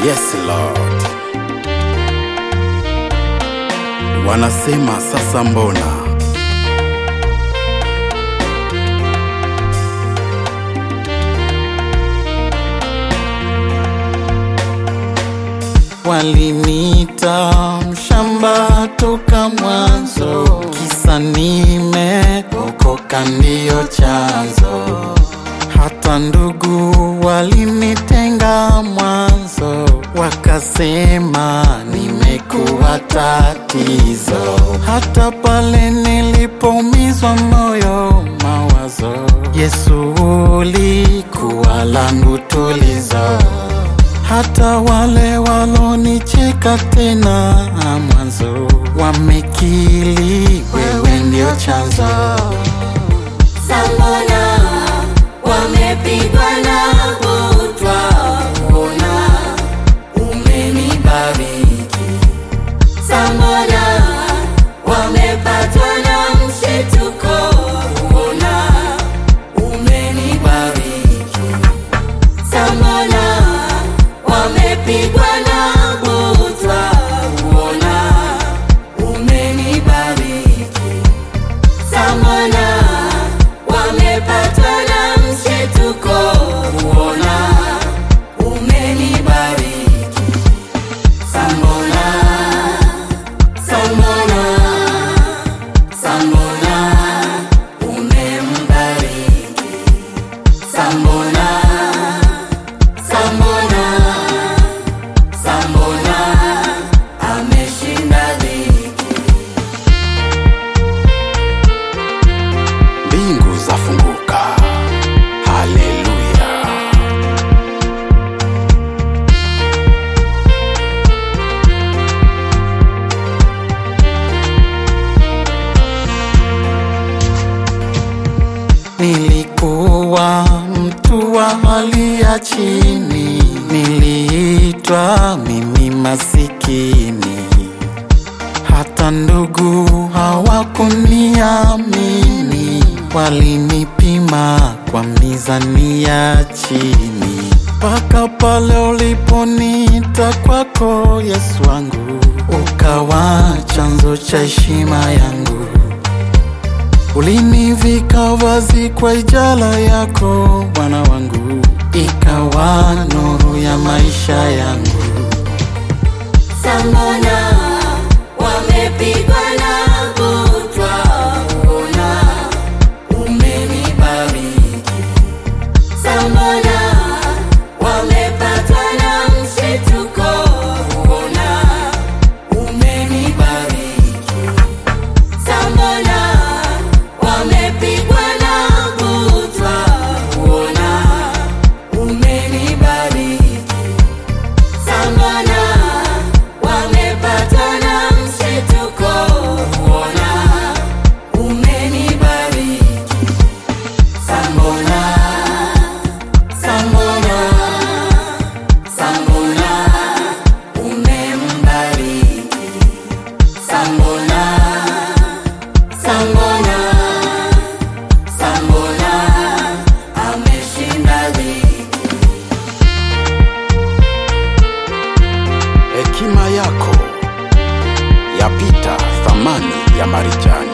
Yes Lord. Wanasema sasa mbona? Walinita mshamba toka mwanzo, kisa nimeokoka ndiyo chanzo. Hata ndugu walinitenga mwanzo, wakasema nimekuwa tatizo. Hata pale nilipoumizwa moyo, mawazo, Yesu ulikuwa langu tulizo hata wale walonicheka tena mwanzo wamekili wewe ndio chanzo. Sambona wamepigwa na butwa, ona umenibariki. Sambona wamepatwa na mshituko, ona umenibariki. Sambona wamepigwa na butwa, ona umenibariki. Samona wamepatwa na mshituko, kuona umenibariki. Samona, Samona, Samona umembariki. Samona, Samona, Samona ameshinda dhiki. Mbingu zafunguka. Haleluya. Nilikuwa mtu wa hali ya chini, niliitwa mimi masikini. Hata ndugu hawakuniamini, walinipima kwa mizani ya chini. Mpaka pale uliponiita kwako, Yesu wangu, ukawa chanzo cha heshima yangu. Ulinivika vazi kwa ijala yako Bwana wangu, ikawa nuru ya maisha yangu. Samona wamepigwa na butwa, ona umenibariki. Samona wamepatwa na mshituko, ona umenibariki. Samona wamepigwa na butwa, ona umenibariki. Samona wamepatwa na mshituko, kuona umenibariki. Samona, Samona, Samona umembariki. Samona, Samona, Samona ameshinda dhiki. Hekima yako yapita thamani ya marijani.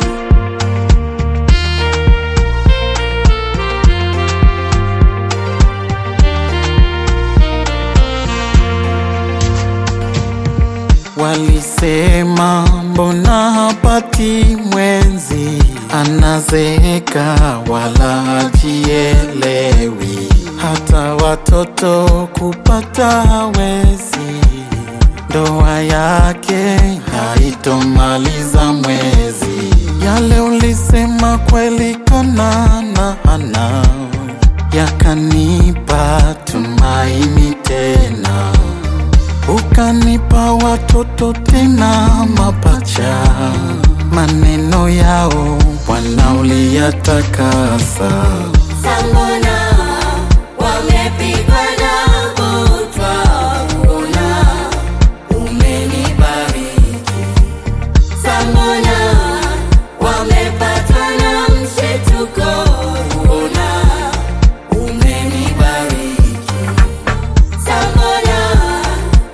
Walisema mbona hapati mwenzi, anazeeka wala hajielewi, hata watoto kupata hawezi, ndoa yake haitomaliza mwezi. Yale ulisema kweli kanana ana yakanipa tumaini tena ukanipa watoto tena mapacha, maneno yao Bwana uliyatakasa. Samona wamepigwa na butwa, ona umenibariki. Samona wamepatwa na mshituko, ona umenibariki. Samona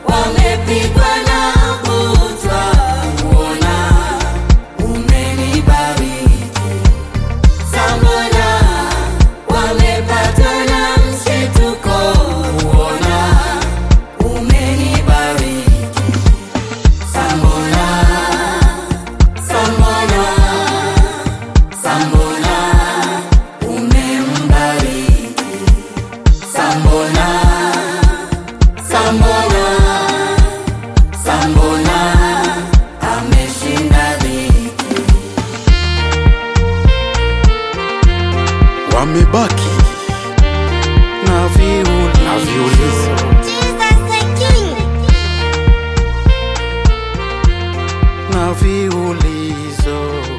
tumebaki na viulizo, na viulizo Jesus the King. na viulizo